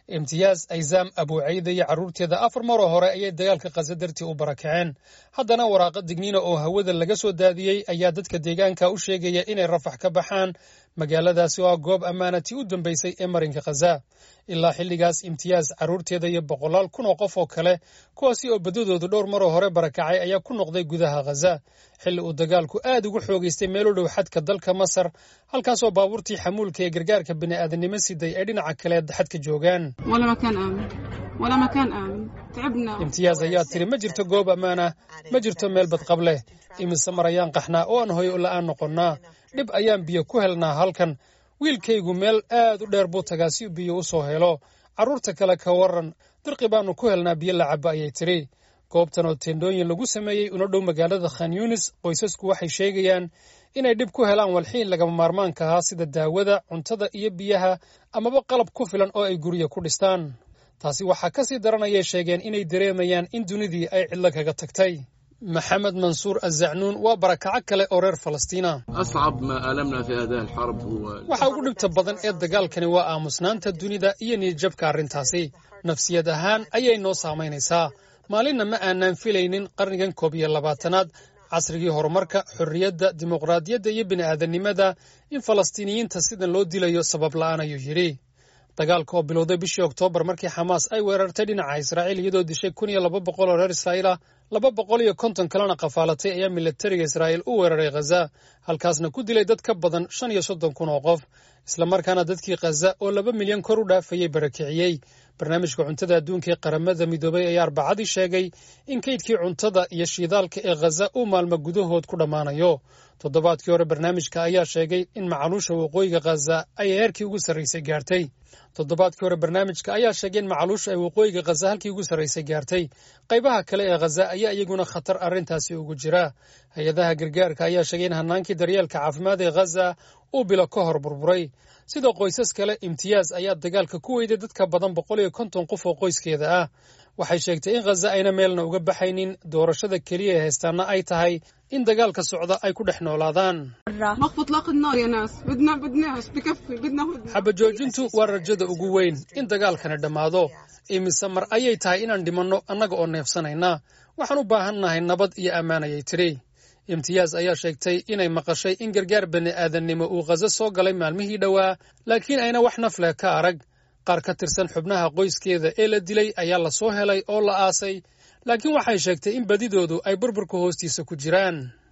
imtiyaaz aysaam abuucayda iyo carruurteeda afar maroo hore ayay dagaalka khaza dartii u barakaceen haddana waraaqa digniina oo hawada laga soo daadiyey ayaa dadka deegaanka u sheegaya inay rafax ka baxaan magaaladaasi oo ah goob ammaanatii u dambaysay ee marinka khaza ilaa xilligaas imtiyaaz carruurteeda iyo boqolaal kun oo qof oo kale kuwaasi oo baddadoodu dhowr maroo hore barakacay ayaa ku noqday gudaha khaza xilli uu dagaalku aad ugu xoogaystay meel u dhow xadka dalka masar halkaasoo baabuurtii xamuulka ee gargaarka bini'aadanimo siday ay dhinaca kale xadka joogaan imtiyaaz ayaa tiri ma jirto goob ammaan ah ma jirto meel badqab leh imise mar ayaan qaxnaa oo aan hoyo la'aan noqonnaa dhib ayaan biyo ku helnaa halkan wiilkaygu meel aad u dheer buu tagaa si biyo u soo helo carruurta kale ka waran dirqi baannu ku helnaa biyo la cabba ayay tidhi goobtan oo teendhooyin lagu sameeyey una dhow magaalada khan yunis qoysasku waxay sheegayaan inay dhib ku helaan walxiin lagama maarmaanka ahaa sida daawada cuntada iyo biyaha amaba qalab ku filan oo ay guryo ku dhistaan taasi waxaa ka sii daranayay sheegeen inay dareemayaan in dunidii ay cidlo kaga tagtay maxamed mansuur azacnuun waa barakaco kale oo reer falastiina waxa ugu dhibta badan ee dagaalkani waa aamusnaanta dunida iyo niyadjabka arrintaasi nafsiyad ahaan ayay noo saamaynaysaa maalinna ma aanaan filaynin qarnigan koob iyo labaatanaad casrigii horumarka xorriyadda dimuqraadiyadda iyo bini'aadanimada in falastiiniyiinta sidan loo dilayo sabab la'aan ayuu yidhi dagaalka oo bilowday bishii oktoobar markii xamaas ay weerartay dhinaca israa'iil iyadoo dishay kun iyo laba boqol oo reer israa'iil ah laba boqol iyo konton kalena qafaalatay ayaa milatariga israa'iil u weeraray khaza halkaasna ku dilay dad ka badan shan iyo soddon kun oo qof islamarkaana dadkii khaza oo laba milyan kor u dhaafayay barakiciyey barnaamijka cuntada adduunka ee qaramada midoobay ayaa arbacadii sheegay in kaydkii cuntada iyo shiidaalka ee khaza uu maalmo gudahood ku dhammaanayo toddobaadkii hore barnaamijka ayaa sheegay in macaluusha waqooyiga khaza ay heerkii ugu sarraysay gaartay toddobaadkii hore barnaamijka ayaa sheegay in macaluusha ay waqooyiga khaza halkii ugu sarraysay gaartay qaybaha kale ee khaza ayaa iyaguna khatar arrintaasi ugu jira hay-adaha gargaarka ayaa sheegay in hanaankii daryeelka caafimaad ee khaza uu bilo ka hor burburay sidoo qoysas kale imtiyaaz ayaa dagaalka ku weyday dadka badan boqol iyo konton qof oo qoyskeeda ah waxay sheegtay in khaza ayna meelna uga baxaynin doorashada keliya ee haystaana ay tahay in dagaalka socda ay ku dhex noolaadaan xabajoojintu waa rajada ugu weyn in dagaalkani dhammaado imise mar ayay tahay inaan dhimanno annaga oo neefsanayna waxaan u baahannahay nabad iyo ammaan ayay tidhi imtiyaaz ayaa sheegtay inay maqashay in gargaar bini'aadannimo uu khaza soo galay maalmihii dhowaa laakiin ayna wax nafleh ka arag qaar ka tirsan xubnaha qoyskeeda ee la dilay ayaa la soo helay oo la aasay laakiin waxay sheegtay in badidoodu ay burburka hoostiisa ku jiraan